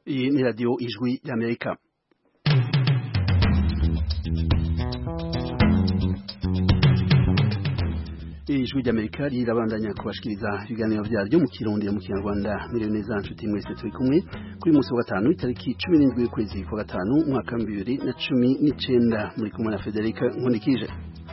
Iyi ni radiyo ijwi y'Amerika ijwi ry'Amerika rirabandanya kubashikiriza ibiganiro vyaryo mu kirundi mu kinyarwanda miriwe neza nshuti mwese turi kumwe kuri musi wa gatanu itariki cumi n'indwi y'ukwezi kwa gatanu umwaka wa bibiri na cumi n'icenda muri kumwe na Federica Nkundikije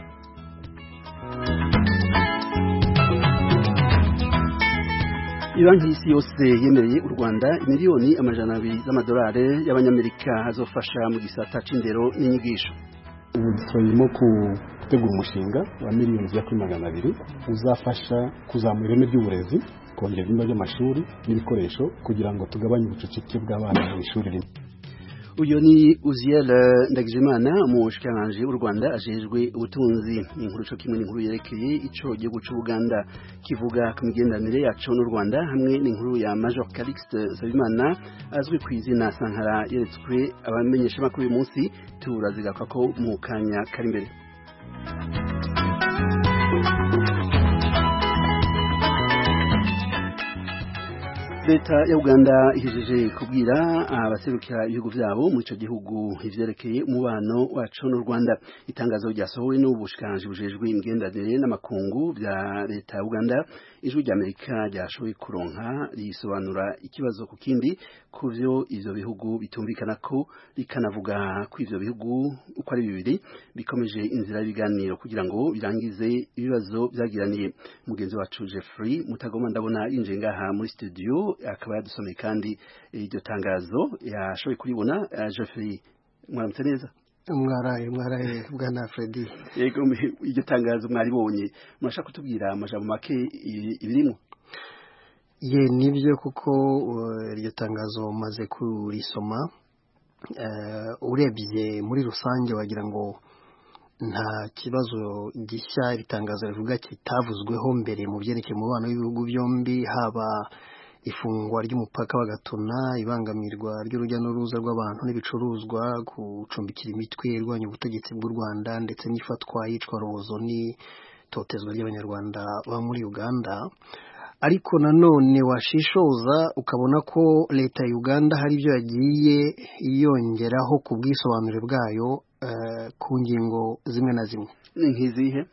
Ibanki y'isi yose yemereye u Rwanda miliyoni amajana abiri z'amadolari y'abanyamerika azofasha mu gisata c'indero n'inyigisho ubu turimo gutegura umushinga wa miliyoni zigera kuri magana abiri uzafasha kuzamura ireme ry'uburezi kongera ibyumba by'amashuri n'ibikoresho kugira ngo tugabanye ubucucike bw'abana mu ishuri rimwe uyu ni Uziel Ndagijimana umushikiranganji w'u Rwanda ajejwe ubutunzi inkuru co kimwe n'inkuru yerekeye ico gihugu c'u Buganda kivuga ku migenderanire yaco n'u Rwanda hamwe n'inkuru ya Major Calixte Nsabimana azwi ku izina Sankara yeretswe abamenyesha makuru uyu munsi turazigaka ko mu kanya kari imbere leta ya uganda ihejeje kubwira abaserukira ibihugu vyabo muri ico gihugu ivyerekeye umubano waco n'u rwanda itangazo ryasohowe n'ubushikiranganji bujejwe imigenderanire n'amakungu vya leta ya uganda ijwi rya amerika ryashoboye kuronka risobanura ikibazo ku kindi ku vyo ivyo bihugu bitumvikana ko rikanavuga ko ivyo bihugu uko ari bibiri bikomeje inzira y'ibiganiro kugira ngo birangize ibibazo vyagiraniye mugenzi wacu Jeffrey Mutagoma ndabona yinjiye ngaha muri studio akaba yadusomeye kandi iryo tangazo yashoboye kuribona Jeffrey mwaramutse neza mwaraye mwaraye bwana Freddy yego iryo tangazo mwaribonye murashaka kutubwira amajambo make ibirimo ye nibyo kuko iryo tangazo maze kurisoma urebye muri rusange wagira ngo nta kibazo gishya iri tangazo rivuga kitavuzweho mbere mu byerekeye umubano w'ibihugu byombi haba ifungwa ry'umupaka wa Gatuna ibangamirwa ry'urujya n'uruza rw'abantu n'ibicuruzwa gucumbikira imitwe irwanya ubutegetsi bw'u Rwanda ndetse n'ifatwa yicwa rozo n'itotezwa ry'abanyarwanda baba muri Uganda ariko nanone washishoza ukabona ko leta ya Uganda hari ibyo yagiye yongeraho ku bwisobanure bwayo ku ngingo zimwe na zimwe ni nk'izihe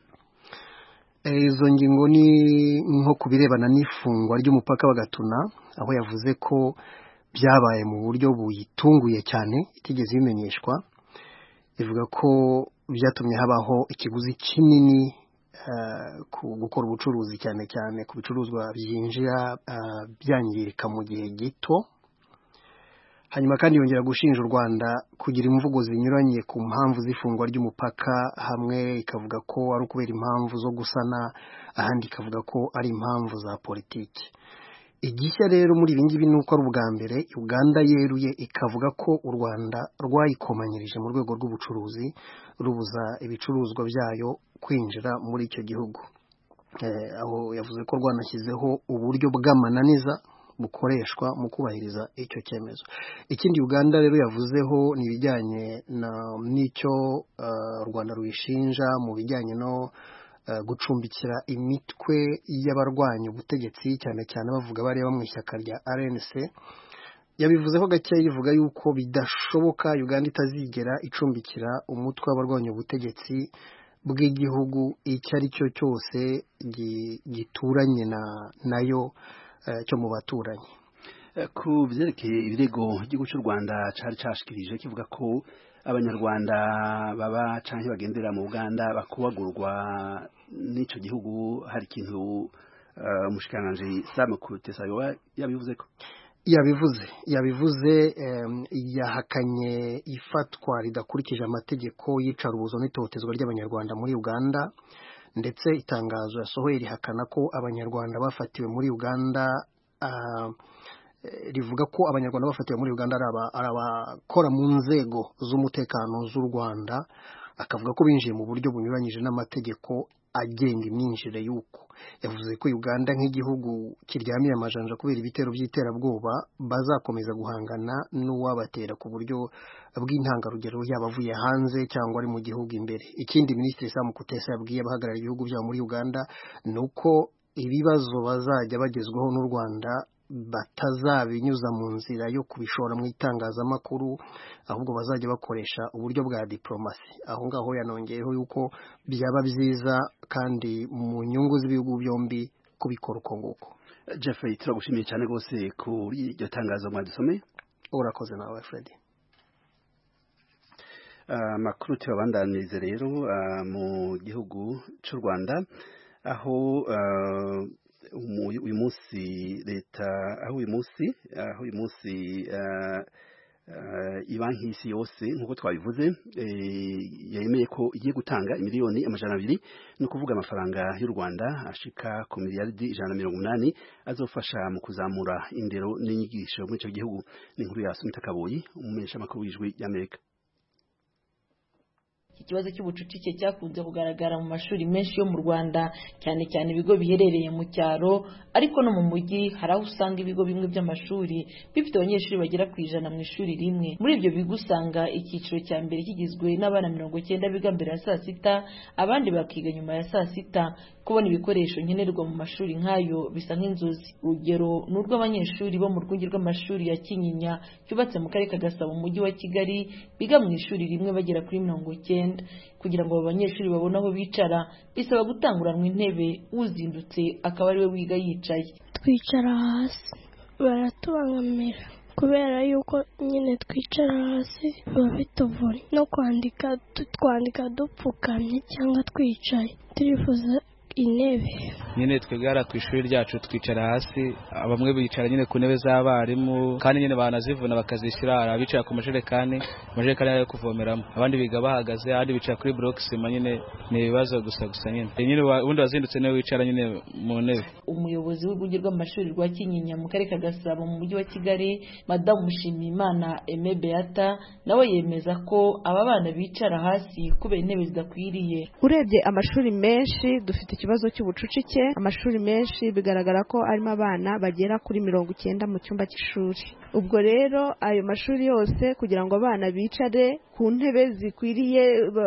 izo ngingo ni nko ku birebana n'ifungwa ry'umupaka wa Gatuna aho yavuze ko byabaye mu buryo buyitunguye cyane itigeze bimenyeshwa ivuga ko byatumye habaho ikiguzi kinini ku gukora ubucuruzi cyane cyane ku bicuruzwa byinjira byangirika mu gihe gito hanyuma kandi yongera gushinja u Rwanda kugira imvugo zinyuranye ku mpamvu z'ifungwa ry'umupaka hamwe ikavuga ko ari ukubera impamvu zo gusana ahandi ikavuga ko ari impamvu za politiki igishya rero muri ibi ngibi ni uko ari ubwa mbere uganda yeruye ikavuga ko u rwanda rwayikomanyirije mu rwego rw'ubucuruzi rubuza ibicuruzwa byayo kwinjira muri icyo gihugu aho yavuze ko rwanashyizeho uburyo bw'amananiza bukoreshwa mu kubahiriza icyo cyemezo ikindi uganda rero yavuzeho ni ibijyanye n'icyo u rwanda ruyishinja mu bijyanye no gucumbikira imitwe y'abarwanya ubutegetsi cyane cyane bavuga bareba mu ishyaka rya RNC yabivuzeho gake yivuga yuko bidashoboka uganda itazigera icumbikira umutwe w'abarwanya ubutegetsi bw'igihugu icyo ari cyo cyose gituranye nayo cyo mu baturanyi ku byerekeye ibirego igihugu cy'u rwanda cyari cyashikirije kivuga ko abanyarwanda baba cyangwa bagendera mu uganda bakubagurwa n'icyo gihugu hari ikintu umushikiranganji sam kutesa yabivuze ko yabivuze yabivuze yahakanye ifatwa ridakurikije amategeko y'icarubozo n'itotezwa ry'abanyarwanda muri uganda ndetse itangazo yasohoye rihakana ko abanyarwanda bafatiwe muri uganda rivuga ko abanyarwanda bafatiwe muri uganda ari abakora mu nzego z'umutekano z'u rwanda akavuga ko binjiye mu buryo bunyuranyije n'amategeko agenga imyinjire y'uko yavuze ko uganda nk'igihugu kiryamiye amajanja kubera ibitero by'iterabwoba bazakomeza guhangana n'uwabatera ku buryo bw'intangarugero yaba avuye hanze cyangwa ari mu gihugu imbere ikindi minisitiri Sam Kutesa yabwiye abahagarariye ibihugu byabo muri uganda ni uko ibibazo bazajya bagezwaho n'u rwanda batazabinyuza mu nzira yo kubishora mu itangazamakuru ahubwo bazajya bakoresha uburyo bwa diplomasi aho ngaho yanongeyeho yuko byaba byiza kandi mu nyungu z'ibihugu byombi kubikora uko nguko Jeffrey turagushimiye cyane rwose kuri iryo tangazo mwadusomeye urakoze nawe Freddy amakuru tuyabandanirize rero mu gihugu cy'u Rwanda aho uyu munsi leta aho uyu munsi aho uyu munsi ibanki y'isi yose nk'uko twabivuze yemeye ko igiye gutanga miliyoni amajana abiri ni ukuvuga amafaranga y'u Rwanda ashika ku miliyaridi ijana na mirongo umunani azofasha mu kuzamura indero n'inyigisho muri icyo gihugu ni inkuru ya Sumita Kaboyi umumenyeshamakuru w'ijwi ry'Amerika ikibazo cy'ubucucike cyakunze kugaragara mu mashuri menshi yo mu Rwanda cyane cyane ibigo biherereye mu cyaro ariko no mu mujyi hari aho usanga ibigo bimwe by'amashuri bifite abanyeshuri bagera ku ijana mu ishuri rimwe muri ibyo bigo usanga icyiciro cya mbere kigizwe n'abana mirongo cyenda biga mbere ya saa sita abandi bakiga nyuma ya saa sita kubona ibikoresho nkenerwa mu mashuri nk'ayo bisa nk'inzozi urugero ni urw'abanyeshuri bo mu rwunge rw'amashuri ya kinyinya cyubatse mu karere ka gasabo mu mujyi wa kigali biga mu ishuri rimwe bagera kuri mirongo cyenda kugira ngo abo banyeshuri babone aho bicara bisaba gutanguranwa intebe uzindutse akaba ariwe wiga yicaye twicara hasi baratubangamira kubera yuko nyine twicara hasi biba bituvuna no kwandika twandika dupfukamye cyangwa twicaye turifuza intebe nyine twigara ku ishuri ryacu twicara hasi bamwe bicara nyine ku ntebe z'abarimu kandi nyine banazivuna bakazishyira hari abicara ku majerekani amajerekani yo kuvomeramo abandi biga bahagaze abandi bicara kuri buroke sima nyine ni ibibazo gusa gusa nyine nyine ubundi wazindutse niwe wicara nyine mu ntebe umuyobozi w'urwunge rw'amashuri rwa kinyinya mu karere ka gasabo mu mujyi wa kigali madamu mushimiyimana eme beata nawe yemeza ko aba bana bicara hasi kubera intebe zidakwiriye urebye amashuri menshi dufite ikibazo cy'ubucucike amashuri menshi bigaragara ko arimo abana bagera kuri mirongo icyenda mu cyumba cy'ishuri ubwo rero ayo mashuri yose kugira ngo abana bicare ku ntebe zikwiriye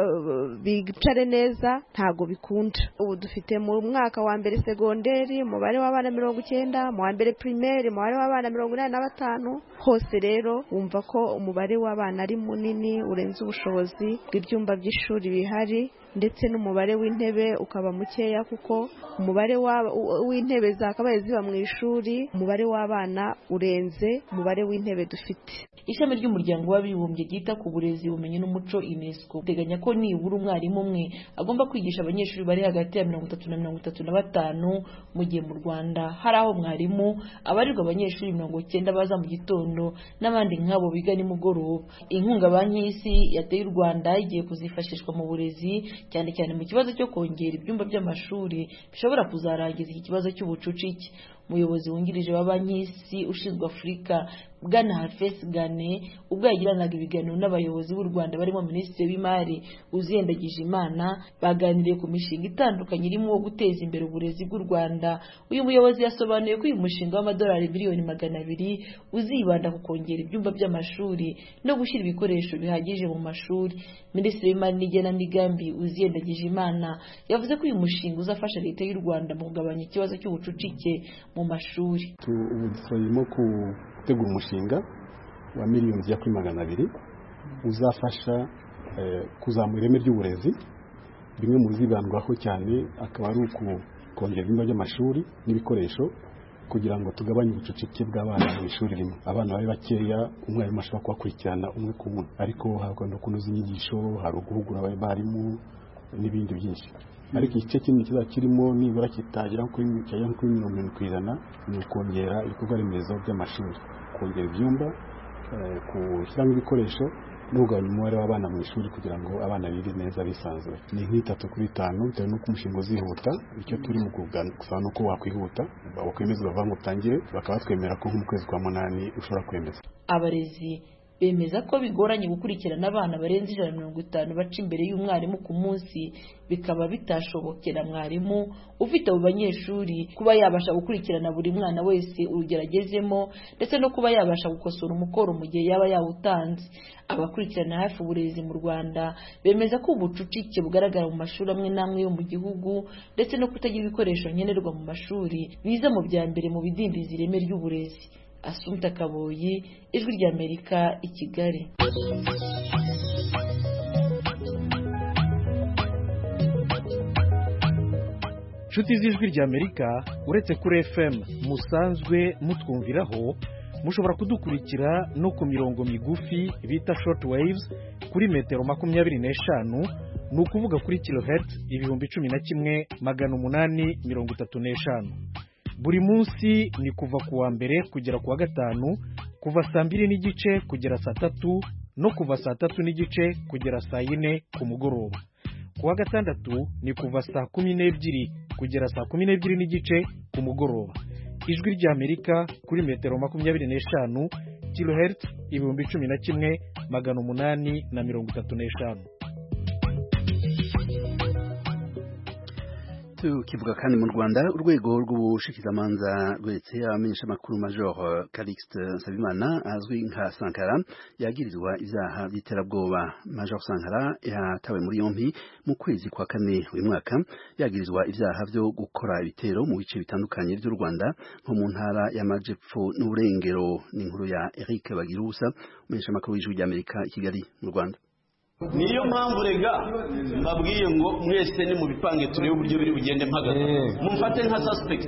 bicare neza ntago bikunda ubu dufite mu mwaka wa mbere segonderi umubare w'abana mirongo icyenda mu wa mbere pirimeri umubare w'abana mirongo inani na batanu hose rero wumva ko umubare w'abana ari munini urenze ubushobozi bw'ibyumba by'ishuri bihari ndetse n'umubare w'intebe ukaba mukeya kuko umubare w'intebe zakabaye ziba mu ishuri umubare w'abana urenze umubare w'intebe dufite ishami ry'umuryango w'abibumbye ryita ku burezi ubumenyi n'umuco unesco uteganya ko nibura umwarimu umwe agomba kwigisha abanyeshuri bari hagati ya mirongo itatu na mirongo itatu na batanu mu gihe mu rwanda hari aho mwarimu abarirwa abanyeshuri mirongo icyenda baza mu gitondo n'abandi nk'abo biga nimugoroba inkunga banki y'isi yateye u rwanda igiye kuzifashishwa mu burezi cyane cyane mu kibazo cyo kongera ibyumba by'amashuri bishobora kuzarangiza iki kibazo cy'ubucucike umuyobozi wungirije wa banki y'isi ushinzwe afurika bwana hafesi gane ubwo yagiranaga ibiganiro n'abayobozi b'u rwanda barimo minisitiri w'imari uziyendagije imana baganiriye ku mishinga itandukanye irimo uwo guteza imbere uburezi bw'u rwanda uyu muyobozi yasobanuye ko uyu mushinga w'amadolari miliyoni magana abiri uzibanda ku kongera ibyumba by'amashuri no gushyira ibikoresho bihagije mu mashuri minisitiri w'imari n'igenamigambi uziyendagije imana yavuze ko uyu mushinga uzafasha leta y'u rwanda mu kugabanya ikibazo cy'ubucucike mu mashuri ubu turimo gutegura umushinga wa miliyoni zijya kuri magana abiri uzafasha kuzamura ireme ry'uburezi bimwe mu bizibandwaho cyane akaba ari ukongera ibyumba by'amashuri n'ibikoresho kugira ngo tugabanye ubucucike bw'abana mu ishuri rimwe abana bari bakeya umwarimu ashobora kubakurikirana umwe ku wundi ariko hakaba no kunoza inyigisho hari uguhugura abarimu n'ibindi byinshi ariko igice kinini kizaba kirimo nibura kitagera kuri mirongo irindwi ku ijana ni ukongera ibikorwa remezo by'amashuri kongera ibyumba gushyiramo ibikoresho no kugabanya umubare w'abana mu ishuri kugira ngo abana bige neza bisanzuye ni nk'itatu kuri itanu bitewe n'uko umushinga uzihuta icyo turi mu gusaba ni uko wakwihuta wakwemeza bavuga ngo utangire bakaba batwemera ko nko mu kwezi kwa munani ushobora kwemeza abarezi bemeza ko bigoranye gukurikirana abana barenze ijana na mirongo itanu baca imbere y'umwarimu ku munsi bikaba bitashobokera mwarimu ufite abo banyeshuri kuba yabasha gukurikirana buri mwana wese urugero agezemo ndetse no kuba yabasha gukosora umukoro mu gihe yaba yawutanze abakurikirana hafi uburezi mu rwanda bemeza ko ubucucike bugaragara mu mashuri amwe n'amwe yo mu gihugu ndetse no kutagira ibikoresho nkenerwa mu mashuri biza mu bya mbere mu bidindiza ireme ry'uburezi asumta kaboyi ijwi ry'amerika i kigali inshuti z'ijwi ry'amerika uretse kuri fm musanzwe mutwumviraho mushobora kudukurikira no ku mirongo migufi bita short waves kuri metero makumyabiri n'eshanu ni ukuvuga kuri kilohertz ibihumbi cumi na kimwe magana umunani mirongo itatu n'eshanu buri munsi ni kuva ku wa mbere kugera ku wa gatanu kuva saa mbiri n'igice kugera saa tatu no kuva saa tatu n'igice kugera saa yine ku mugoroba ku wa gatandatu ni kuva saa kumi n'ebyiri kugera saa kumi n'ebyiri n'igice ku mugoroba ijwi ry'amerika kuri metero makumyabiri n'eshanu kilohertz ibihumbi cumi na kimwe magana umunani na mirongo itatu n'eshanu tukivuga kandi mu rwanda urwego rw'ubushikizamanza rweretse abamenyeshamakuru major calixte nsabimana azwi nka sankara yagirizwa ibyaha by'iterabwoba major sankara yatawe muri yombi mu kwezi kwa kane uyu mwaka yagirizwa ibyaha byo gukora ibitero mu bice bitandukanye by'u rwanda nko mu ntara y'amajepfo n'uburengero ni inkuru ya eric bagirusa umumenyeshamakuru w'ijwi ry'amerika i kigali mu rwanda niyo mpamvu rega mbabwiye ngo mwese ni mu bipange turebe uburyo biri bugende mpagaze mumfate nka suspect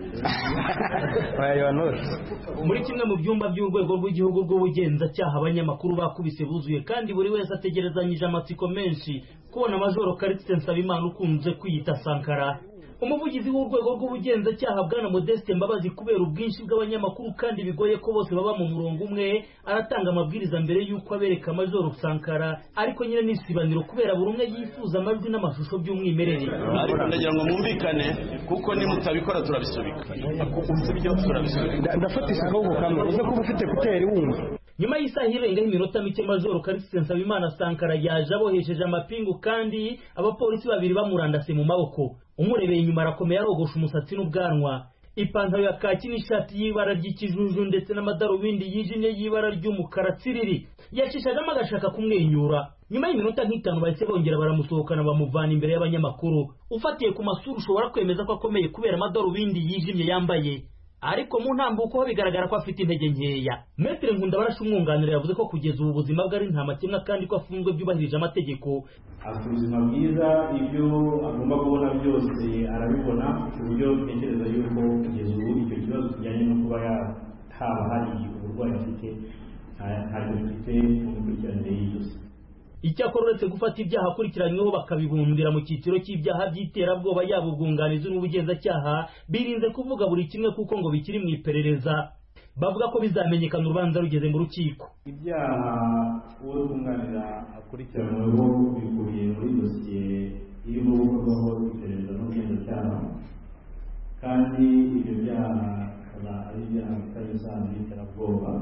muri kimwe mu byumba by'urwego rw'igihugu rw'ubugenzacyaha abanyamakuru bakubise buzuye kandi buri wese ategerezanyije amatsiko menshi kubona majoro karitse nsabimana ukunze kwiyita sankara umuvugizi w'urwego rw'ubugenzacyaha bwana modeste mbabazi kubera ubwinshi bw'abanyamakuru kandi bigoye ko bose baba mu murongo umwe aratanga amabwiriza mbere y'uko abereka majoro sankara ariko nyine n'isibaniro kubera buri umwe yifuza amajwi n'amashusho by'umwimerere ariko ndagira ngo mwumvikane kuko nimutabikora turabisubika sibyo turabisubika ndafatisha akaboko kamwe uze kuba ufite kuteri wumva nyuma y'isaha irengaho iminota mike majoro karisite nsabimana sankara yaje abohesheje amapingu kandi abapolisi babiri bamurandase mu maboko umurebeye inyuma arakomeye arogosha umusatsi n'ubwanwa ipantaro ya kaki n'ishati y'ibara ry'ikijuju ndetse n'amadarubindi yijimye y'ibara ry'umukara tsiriri yacishagamo agashaka kumwenyura nyuma y'iminota nk'itanu bahise bongera baramusohokana bamuvana imbere y'abanyamakuru ufatiye ku masura ushobora kwemeza ko akomeye kubera amadarubindi yijimye yambaye ariko mu ntambuko ho bigaragara ko afite intege nkeya metere nkundabarasha umwunganira yavuze ko kugeza ubu buzima bwe ari nta makemwa kandi ko afunzwe byubahirije amategeko afite ubuzima bwiza ibyo agomba kubona byose arabibona ku buryo ntekereza yuko kugeza ubu icyo kibazo kijyanye no kuba haba hari uburwayi afite ntabwo bifite mu mikurikiranire y'ijosi icyakora uretse gufata ibyaha akurikiranyweho bakabibundira mu cyiciro cy'ibyaha by'iterabwoba yaba ubwunganizi n'ubugenzacyaha birinze kuvuga buri kimwe kuko ngo bikiri mu iperereza bavuga ko bizamenyekana urubanza rugeze mu rukiko ibyaha uwo twunganira akurikiranyweho bikubiye muri dosiye irimo gukorwaho iperereza n'ubugenzacyaha kandi ibyo byaha bikaba ari ibyaha bifitanye isano n'iterabwoba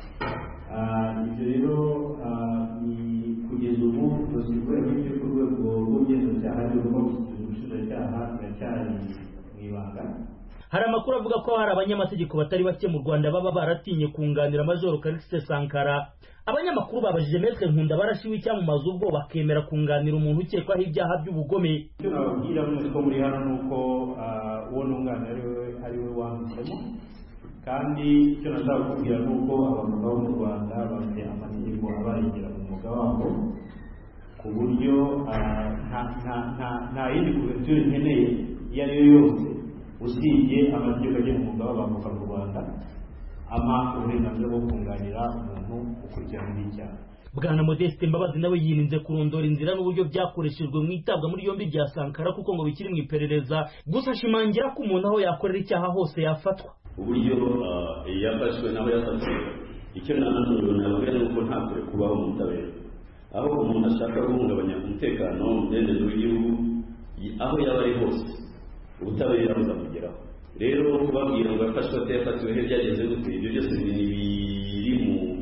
ibyo rero ni kugeza ubu dosiye ikorera ibyo ku rwego rw'ubugenzacyaha rigomba gushyikiriza ubushinjacyaha biracyari mu ibanga hari amakuru avuga ko hari abanyamategeko batari bake mu rwanda baba baratinye kunganira majoro karisite sankara abanyamakuru babajije metre nkunda barashiwe icyamamaza ubwo bakemera kunganira umuntu ukekwaho ibyaha by'ubugome icyo nababwira mwese ko muri hano ni uko uwo nunganira ari we wanditsemo kandi icyo nashaka kukubwira ni uko abaganga bo mu rwanda bafite amategeko abarengera mu mwuga wabo ku buryo nta yindi kuverture nkeneye iyo ari yo yose usibye amategeko agenga umwuga w'abavoka mu rwanda ama uburenganzira bwo kunganira umuntu ukurikiranyweho icyaha bwana modeste mbabazi nawe yirinze kurondora inzira n'uburyo byakoreshejwe mu itabwa muri yombi rya sankara kuko ngo bikiri mu iperereza gusa ashimangira ko umuntu aho yakorera icyaha hose yafatwa uburyo yafashwe naho yafashwe icyo nanone nababwira ni uko nta kure kubaho mu butabera aho umuntu ashaka guhungabanya umutekano umudendezo w'igihugu aho yaba ari hose ubutabera buzamugeraho rero kubabwira ngo yafashwe atayafatiwe he byagenze gute ibyo byose biri mu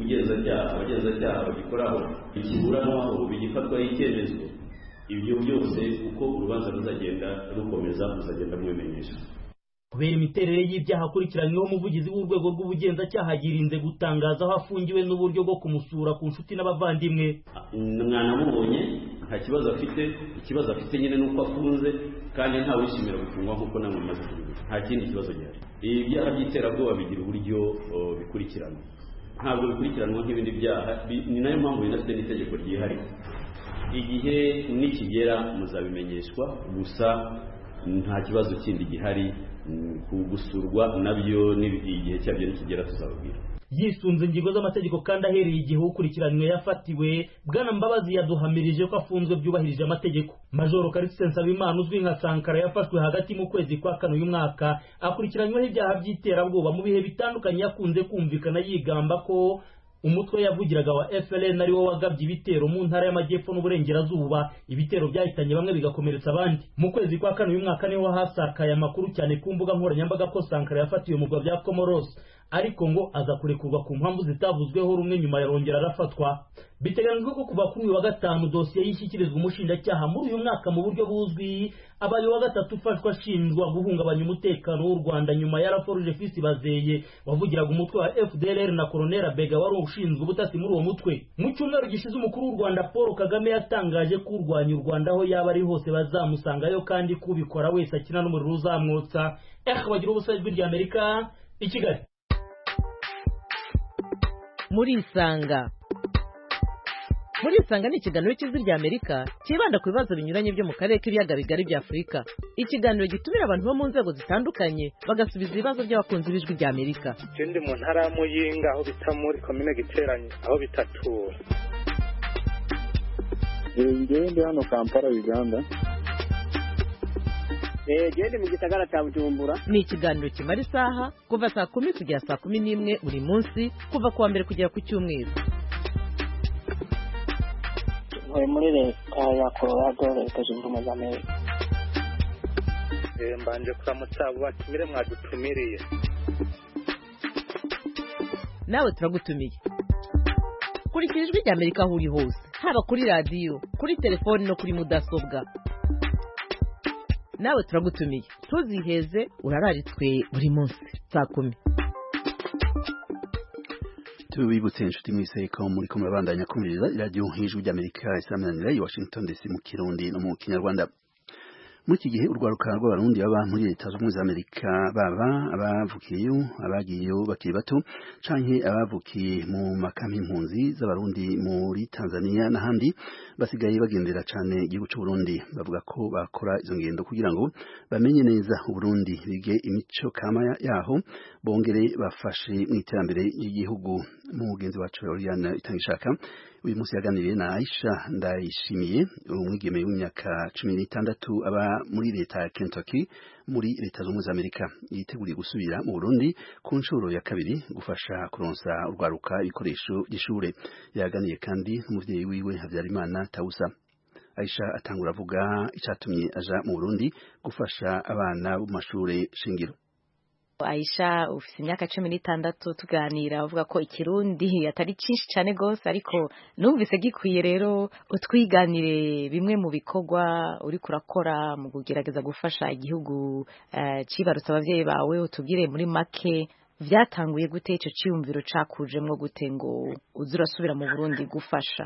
ubugenzacyaha abagenzacyaha bagikoraho ikiburanwaho bigifatwaho icyemezo ibyo byose uko urubanza ruzagenda rukomeza ruzagenda mubimenyesha kubera imiterere y'ibyaha akurikiranyweho umuvugizi w'urwego rw'ubugenzacyaha yirinze gutangaza aho afungiwe n'uburyo bwo kumusura ku nshuti n'abavandimwe mwanamubonye nta kibazo afite ikibazo afite nyine nuko afunze kandi ntawe wishimira gufungwa nk'uko namwe mumaze kubivuga nta kindi kibazo gihari ibi byaha by'iterabwoba bigira uburyo bikurikiranwa ntabwo bikurikiranwa nk'ibindi byaha ni nayo mpamvu binafite n'itegeko ryihariye igihe nikigera muzabimenyeshwa gusa nta kibazo kindi gihari gusurwa nabyo igihe cyabyo nikigera tuzababwira yisunze ingingo z'amategeko kandi ahereye igihe ukurikiranywe yafatiwe bwana mbabazi yaduhamirije ko afunzwe byubahirije amategeko majoro karisite nsabimana uzwi nka sankara yafashwe hagati mu kwezi kwa kane uyu mwaka akurikiranyweho ibyaha by'iterabwoba mu bihe bitandukanye yakunze kumvikana yigamba ko umutwe yavugiraga wa FLN ari wo wagabye ibitero mu ntara y'amajyepfo n'uburengerazuba ibitero byahitanye bamwe bigakomeretsa abandi mu kwezi kwa kane uyu mwaka niho hasakaye amakuru cyane ku mbuga nkoranyambaga ko Sankara yafatiwe mu bya Comoros ariko ngo aza kurekurwa ku mpamvu zitavuzweho rumwe nyuma yarongera arafatwa biteganyijwe ko kuva kuri uyu wa gatanu dosiye yishyikirizwa umushinjacyaha muri uyu mwaka mu buryo buzwi abaye wa gatatu ufashwa ashinjwa guhungabanya umutekano w'u Rwanda nyuma ya Raforuje Fisi Bazeye wavugiraga umutwe wa FDLR na Colonel Bega wari ushinzwe ubutasi muri uwo mutwe mu cyumweru gishize umukuru w'u Rwanda Paul Kagame yatangaje ko urwanya u Rwanda aho yaba ari hose bazamusangayo kandi kubikora wese akina n'umuriro uzamwotsa eh bagira ubusa ijwi rya Amerika i Kigali muri isanga muri isanga ni ikiganiro cy'ijwi rya amerika cyibanda ku bibazo binyuranye byo mu karere k'ibiyaga bigari bya afurika ikiganiro gitumira abantu bo mu nzego zitandukanye bagasubiza ibibazo by'abakunzi b'ijwi rya amerika ikindi mu ntara ya muyinga aho bita muri komine giteranye aho bita tura ngewe ndi hano kampala uganda gende mu gisagara cya bujumbura ni ikiganiro kimara isaha kuva saa kumi kugera saa kumi n'imwe buri munsi kuva ku wa mbere kugera ku cyumweru ntuye muri leta ya colorado leta zunze ubumwe za amerika mbanje kuramutsa abo batumire mwadutumiriye nawe turagutumiye kurikira ijwi rya amerika aho uri hose haba kuri radiyo kuri telefoni no kuri mudasobwa nawe turagutumiye ntuziheze urararitswe buri munsi saa kumi tubibutse inshuti mwese ko muri ko murabandanya kumviriza iradiyo nk'ijwi ry'amerika isaminanira i washington dc mu kirundi no mu kinyarwanda muri iki gihe urwaruka rw'abarundi baba muri leta zunze ubumwe za amerika baba abavukiyeyo abagiyeyo bakiri bato canke abavukiye mu makampi impunzi z'abarundi muri tanzania n'ahandi basigaye bagendera cane igihugu c'uburundi bavuga ko bakora izo ngendo kugira ngo bamenye neza uburundi bige imico kama yaho bongere bafashe mu iterambere ry'igihugu mugenzi wacu Oriane Itangishaka uyu munsi yaganiriye na Aisha Ndayishimiye umwigeme w'imyaka cumi n'itandatu aba muri leta ya Kentucky muri leta zunze za Amerika yiteguriye gusubira mu Burundi ku nshuro ya kabiri gufasha kuronsa urwaruka ibikoresho by'ishure yaganiye kandi n'umuvyeyi wiwe Habyarimana Tausa Aisha atangura avuga icatumye aja mu Burundi gufasha abana bo mashure shingiro Aisha ufite imyaka cumi n'itandatu tuganira uvuga ko ikirundi atari cyinshi cyane rwose ariko numvise gikwiye rero utwiganire bimwe mu bikorwa uri kurakora mu kugerageza gufasha igihugu cibarutse abavyeyi bawe utubwire muri make vyatanguye gute ico ciyumviro cakujemwo gute ngo uze urasubira mu Burundi gufasha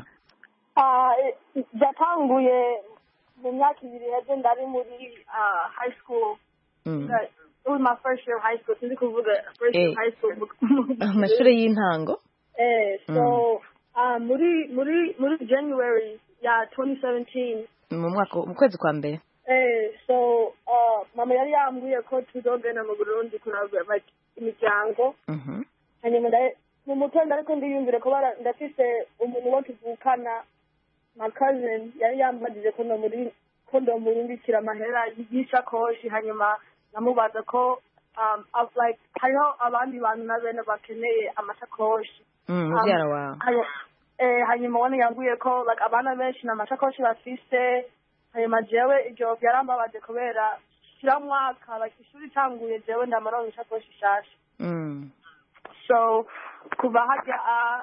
byatanguye mu myaka ibiri heze ndari muri high school it was my first year of high school sinzi kuvuga first year of high school amashuri y'intango eh so uh, muri muri muri January ya 2017 mu mwaka mu kwezi kwa mbere eh so uh, mama yari yambwiye ko tuzogenda mu Burundi kuraba like imiryango hanyuma mu mutwe ndariko ndiyumvire ko ndafise umuntu wo tuvukana my cousin yari yambajije ko ndo muri ko ndo murundikira amahera y'ishakoshi hanyuma namubaza ko um, like hariho abandi bantu na bene bakeneye amasakoshi mubyara wawe hanyuma ubona yambwiye ko like abana benshi na amasakoshi bafise hanyuma jewe ibyo byarambabaje kubera kiramwaka like ishuri itanguye jewe ndamaronka ishakoshi ishasha so kuva harya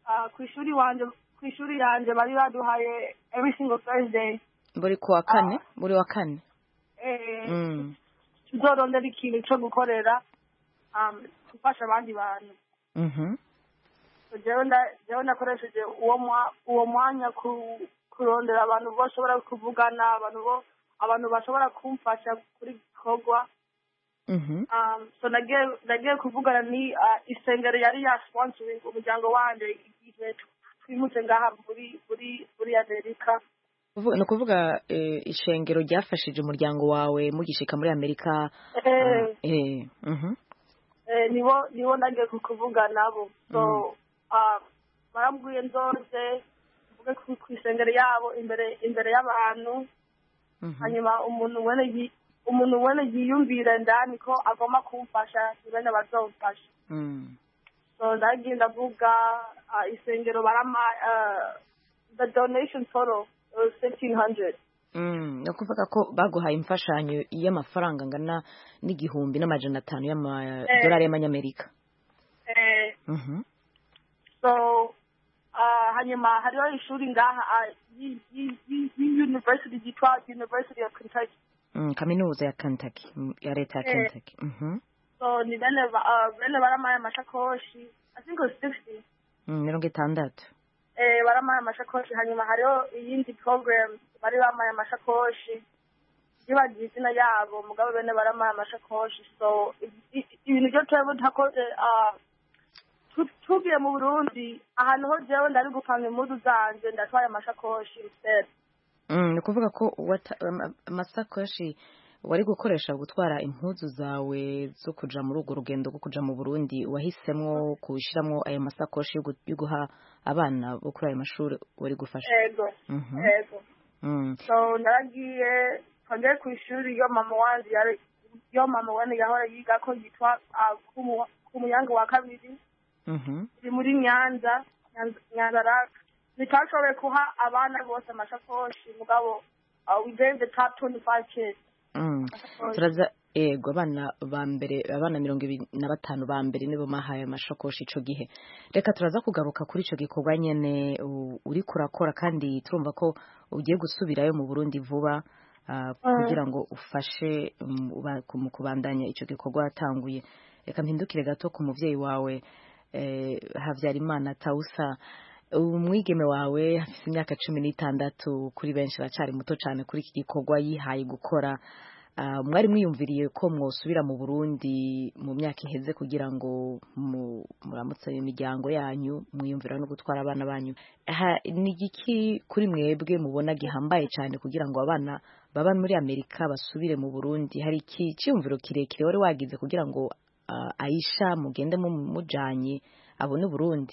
ah, ku ishuri wanje ku ishuri yanje bari baduhaye every single thursday buri ku wa kane buri wa kane eh, Mm. tuzorondera ikintu co gukorera um, gufasha abandi bantu Mhm. So jewe nda- jewe nakoresheje uwo mwa- uwo mwanya ku- kurondera abantu bashobora kuvugana abantu bo abantu bashobora kumfasha kuri gikorwa Mhm. um, so nagiye nagiye kuvugana ni uh, isengero yari ya sponsoring umuryango wanje igihe twimutse ngaha muri muri muri amerika Kuvuga- ni ukuvuga eh, ishengero ryafashije umuryango wawe mugishika muri amerika eh, eh, mhm. eh, nibo nibo nagiye kukuvuga nabo so uh, barambwiye nzoze mvuge ku ku isengero yabo imbere imbere y'abantu hanyuma umuntu wene yi- umuntu wene yiyumvire ndani ko agomba kumfasha ni bene bazomfasha Mm. so ndagiye ndavuga uh, isengero barama uh, the donation total was fifteen hundred Mm, ni ukuvuga ko baguhaye imfashanyo y'amafaranga angana n'igihumbi n'amajana atanu y'amadolari y'amanyamerika eh, Mhm. so uh, hanyuma hariho ishuri ngaha uh, yi- yi- yi- yi- university yitwa university of kentucky Mm, kaminuza ya Kentucky mm, ya leta ya Eh. Kentucky Mhm. so ni bene ba- uh, bene baramaye amashakoshi i think it was sixty Mm, mirongo itandatu eh, baramaye amashakoshi hanyuma hariho iyindi program bari bamaye amashakoshi bibagiye izina yabo mugabo bene baramaye amashakoshi so i- i- ibintu byo twebwe ntakoze ah, tu- tugiye mu burundi ahantu ho jewe ndari gupanga impuzu zanje ndatwaye amashakoshi instead Mm, ni ukuvuga ko wata- ama- amasakoshi wari gukoresha gutwara impuzu zawe zo kuja muri urwo rugendo rwo kuja mu Burundi wahisemwo kushiramwo ayo masakoshi yo gu- yo guha abana bo kuri ayo mashuri wari gufasha ego Mhm. ego Mm. so naragiye twongeye ku ishuri iyo mama wanje yari iyo mama wene yahora yiga ko yitwa ah, Kumu- kumuyange wa kabiri Mhm. iri muri nyanza Nyanza- nyanza raka ntitashoboye kuha abana bose amashakoshi mugabo uh, we gave the top 25 kids Mm. turaza ego abana ba mbere abana mirongo ibiri na batanu ba mbere nibo mahaye amashakoshi ico gihe reka turaza kugaruka kuri ico gikorwa nyene u- uriko urakora kandi turumva ko ugiye gusubirayo mu Burundi vuba ah, kugira ngo ufashe mm, uba- ku- mu kubandanya ico gikorwa watanguye reka mpindukire gato ku muvyeyi wawe eh, Havyarimana Tausa umwigeme wawe afite imyaka cumi n'itandatu kuri benshi aracari muto cyane kuri iki gikorwa yihaye gukora Ah, mwari mwiyumviriye ko mwosubira mu Burundi mu myaka iheze kugira ngo mu- muramutse imiryango yanyu mwiyumvira no gutwara abana banyu Ha- ni igiki kuri mwebwe mubona gihambaye cyane kugira ngo abana baba muri Amerika basubire mu Burundi hari iki cyiyumviro kirekire wari wagize kugira ngo ah, Aisha mugende mu mujanye abone Burundi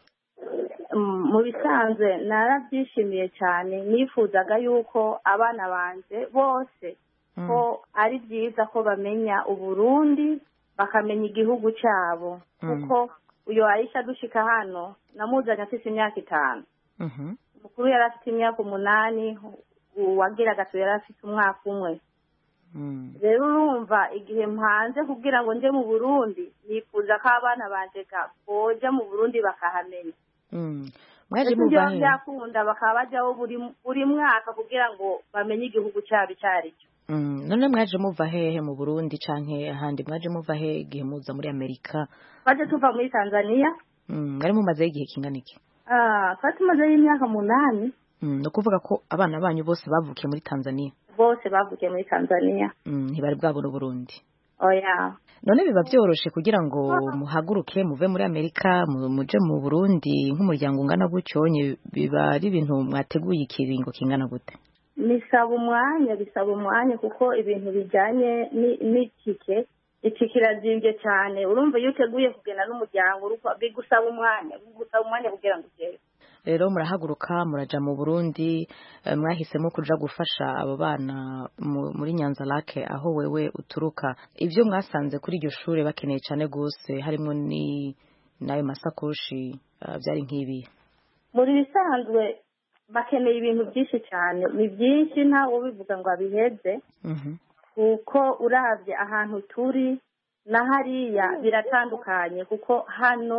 Mm, mu bisanzwe narabyishimiye cyane nifuzaga yuko abana banje bose ko ari byiza ko bamenya uburundi bakamenya igihugu cyabo kuko uyu aisha dushika hano namuzanye afite imyaka itanu Mhm. mukuru yari afite imyaka umunani uwagira gatatu yari afite umwaka umwe Mm. rero urumva igihe mpanze kugira ngo nje mu burundi nifuza ko abana banje ga- boja mu burundi bakahamenya Mm. mwaje ndetse muva byaba he byakunda bakaba bajyaho buri buri mwaka kugira ngo bamenye igihugu cyabo icyo ari cyo Mm, none mwaje muva hehe mu Burundi canke ahandi mwaje muva he igihe muza muri Amerika twaje tuva muri tanzania mm, mwari mumazeho igihe kingana iki ah, twari tumazeyo imyaka munani mm, ni ukuvuga ko abana banyu bose bavukiye muri Tanzania bose bavukiye muri tanzania mm, ntibari bwabona Burundi oya none biba byoroshe kugira ngo muhaguruke muve muri Amerika mu- muje mu Burundi nk'umuryango ungana gutyo nye biba ari ibintu mwateguye ikiringo kingana gute bisaba umwanya bisaba umwanya kuko ibintu bijyanye ni- n'itike itike irazimbye cyane urumva iyo uteguye kugenda n'umuryango uruko- bigusaba umwanya bigusaba umwanya kugira ngo ugere rero murahaguruka muraja mu Burundi eh, mwahisemo kuja gufasha abo bana mu- muri Nyanza Lake aho wewe uturuka ibyo mwasanze kuri iryo shure bakeneye cyane gose harimo ni n'ayo masakoshi eh, byari nk'ibi muri bisanzwe bakeneye ibintu byinshi cyane ni byinshi ntawe ubivuga ngo abiheze kuko urabye ahantu turi na hariya biratandukanye kuko hano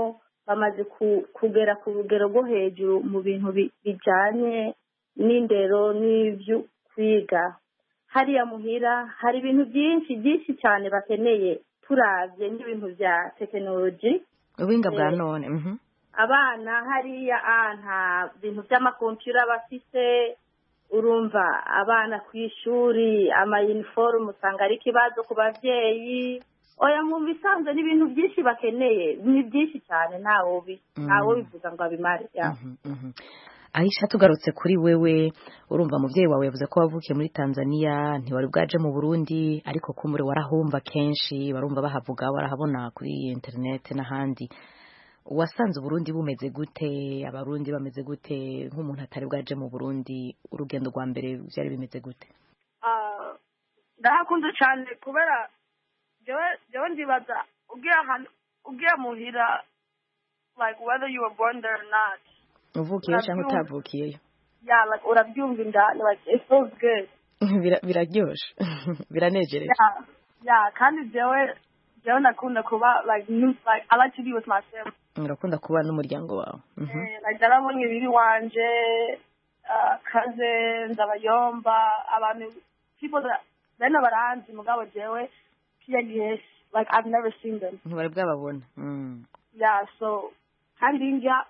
bamaze kugera ku rugero rwo hejuru mu bintu bijyanye n'indero n'ibyo kwiga hariya muhira hari ibintu byinshi byinshi cyane bakeneye turabye n'ibintu bya tekinoloji ubuhinga bwa none abana hariya nta bintu by'amakompiyura bafite urumva abana ku ishuri amayiniforume usanga ari ikibazo ku babyeyi oya mu bisanzwe n'ibintu byinshi bakeneye ni byinshi cyane ntawo bivuga ngo abimare ahisha tugarutse kuri wewe urumva umubyeyi wawe yavuze ko wavukiye muri tanzania ntiwari bwaje mu burundi ariko kumure warahumva kenshi barumva bahavuga warahabona kuri interineti n'ahandi wasanze uburundi bumeze gute abarundi bameze gute nk'umuntu atari bwaje mu burundi urugendo rwa mbere byari bimeze gute ndahakunze cyane kubera jewe ndibaza ugiye muhira like whether you were born there or not uvukiyeyo cyangwa utavukiyeyo yeah like urabyumva indani like it feels good biraryoshe biranejereje yeah yeah kandi jewe jewe ndakunda kuba like like I like to be with my family urakunda kuba n'umuryango wawe like narabonye biri wanje cousins abayomba abantu people that bene baranzi mugabo jewe kiya gihe like I've never seen them ntibari bwababona yeah so kandi njya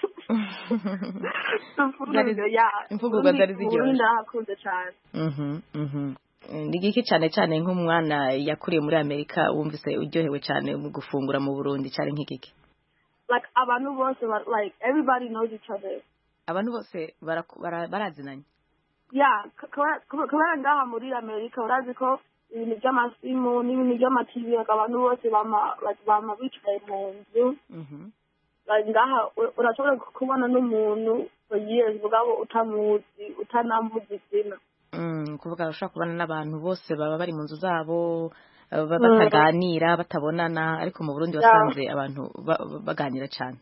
imfungurwa zari ziryoshye ndahakunze cyane ni giki cyane cyane nk'umwana yakuriye muri amerika wumvise uryohewe cyane mu gufungura mu burundi cyane nk'igiki like abantu bose like everybody knows each other abantu bose barazinanye yeah kubera ngaha muri amerika urazi ko ibintu by'amasimu n'ibintu by'amativi abantu bose bama bicaye mu nzu ngaha urashobora kubona n'umuntu for years mugabo utamuzi utanamuzi izina kuvuga ushobora kubana n'abantu bose baba bari mu nzu zabo bataganira batabonana ariko mu burundi wasanze abantu baganira cyane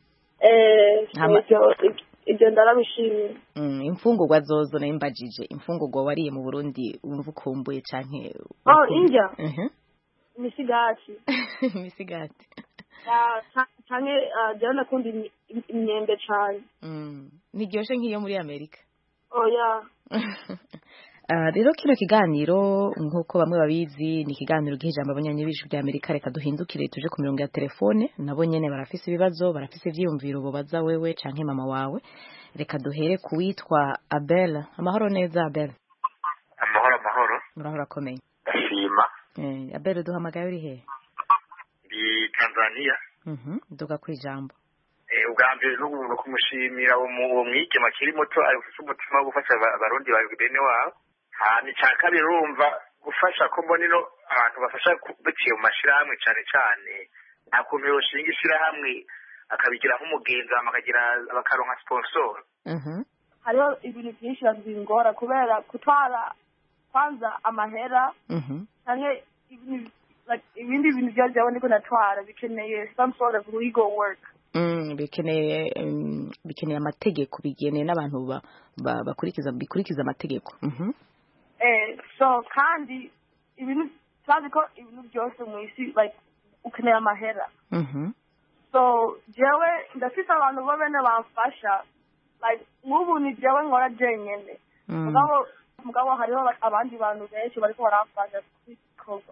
ibyo ndarabishimiye imfungurwa zozo nayo mbajije imfungurwa wariye mu burundi wumva ukumbuye cyane oh indya imisigati imisigati cyane jya nakunda imyembe cyane ntiryoshye nk'iyo muri amerika oya rero kino kiganiro nk'uko bamwe babizi ni ikiganiro giha ijambo abanyanyabijwi bya amerika reka duhindukire tuje ku mirongo ya telefone nabo nyine barafise ibibazo barafise ibyiyumviro bubaza wewe canke mama wawe reka duhere ku witwa abel amahoro neza abel amahoro amahoro murahora akomeye ndashima abel duhamagaye uri hehe ndi tanzania duga ku ijambo ubwa mbere n'umuntu kumushimira uwo mwigema akiri muto afite umutima wo gufasha abarundi ba bene wabo hanyuma icya kabiri urumva gufasha ko mbona ino abantu bafasha biciye mu mashyirahamwe cyane cyane nta kuntu yoshinga ishyirahamwe akabigira nk'umugenzi bakagira bakaronka siponsoro hariho ibintu byinshi bingora kubera gutwara kwanza amahera cyangwa ibindi bintu byose byaba ndiko natwara bikeneye some sort of legal work bikeneye bikeneye amategeko bigeneye n'abantu bakurikiza bikurikiza amategeko eh so kandi ibintu tuzi ko ibintu byose mu isi like ukeneye amahera so jewe ndafise abantu bo bene bamfasha like nk'ubu ni jewe nkora jenyene mugabo mugabo hariho abandi bantu benshi bariko baramfasha kubikorwa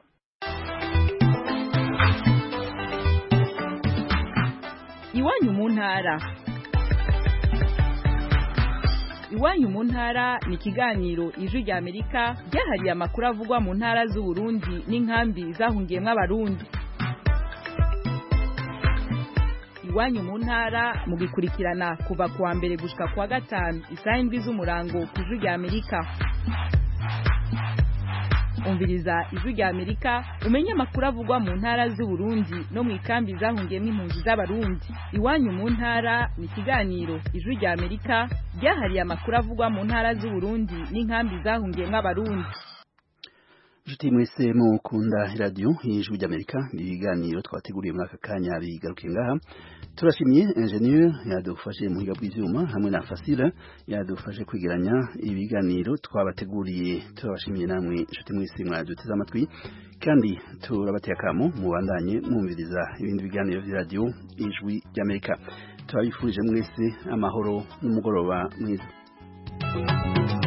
iwanyu mu ntara iwanyu mu ntara ni ikiganiro ijwi rya amerika ryahariye amakuru avugwa mu ntara z'uburundi n'inkambi zahungiyemo abarundi iwanyu mu ntara mugikurikirana kuva kuwa mbere gushika kuwa gatanu isaha indwi z'umurango ku ijwi rya amerika umviriza ijwi rya amerika umenye amakuru avugwa mu ntara z'uburundi no mu ikambi zahungiyemo impunzi z'abarundi iwanyu mu ntara ni ikiganiro ijwi rya amerika ryahariye amakuru avugwa mu ntara z'uburundi n'inkambi zahungiyemo abarundi Nshuti mwese mukunda radio y'ijwi ry'Amerika ibiganiro twateguriye muri aka kanya bigarukiye ngaha turashimye ingenieur yadufashe mu higa bw'ivyuma hamwe na Fasila yadufashe kwigeranya ibiganiro twabateguriye turabashimiye namwe nshuti mwese mwaduteze amatwi kandi turabateye akamo mubandanye mwumviriza ibindi biganiro vya radio y'ijwi ry'Amerika turabifurije mwese amahoro n'umugoroba mwiza